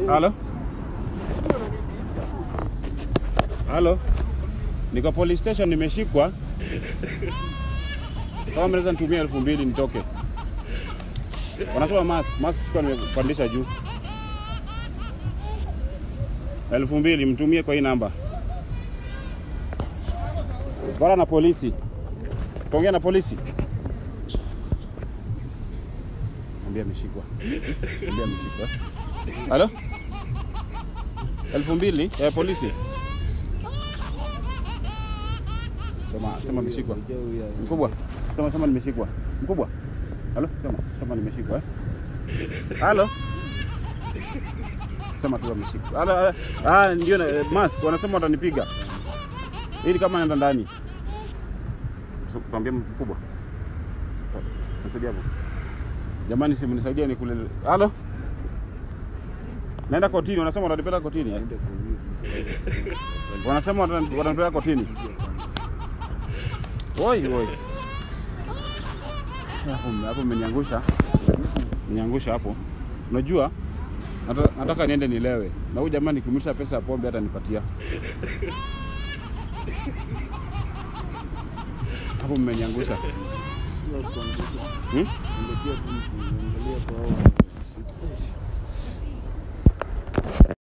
Halo? Halo? Niko police station nimeshikwa. Kama mnaweza nitumia elfu mbili nitoke. Wanasema mask, mask sikuwa nimepandisha juu. Elfu mbili mtumie kwa hii namba. Bora na polisi. Tuongea na polisi. Mwambie ameshikwa. Mwambie ameshikwa. Halo? Elfu mbili eh, polisi. Sema sema ameshikwa. Mkubwa. Sema sema nimeshikwa. Mkubwa. Halo? Sema sema nimeshikwa eh. Halo? Sema tu ameshikwa. Halo. halo. Ah, ndio na eh, mask wanasema watanipiga. Ili kama naenda ndani. Tuambie mkubwa. Nisaidie hapo. Jamani, si mnisaidie ni kule. Halo? Naenda kotini, wanasema watanipeleka kotini. eh? Wanasema watan- watanipeleka kotini. Oi, oi. Hapo hapo mmeniangusha. Mmeniangusha hapo. Unajua? Nataka, nataka niende nilewe. Na huyu jamaa nikimlisha pesa ya pombe hata nipatia. Hapo mmeniangusha. Hmm? Angalia tu, angalia kwa hao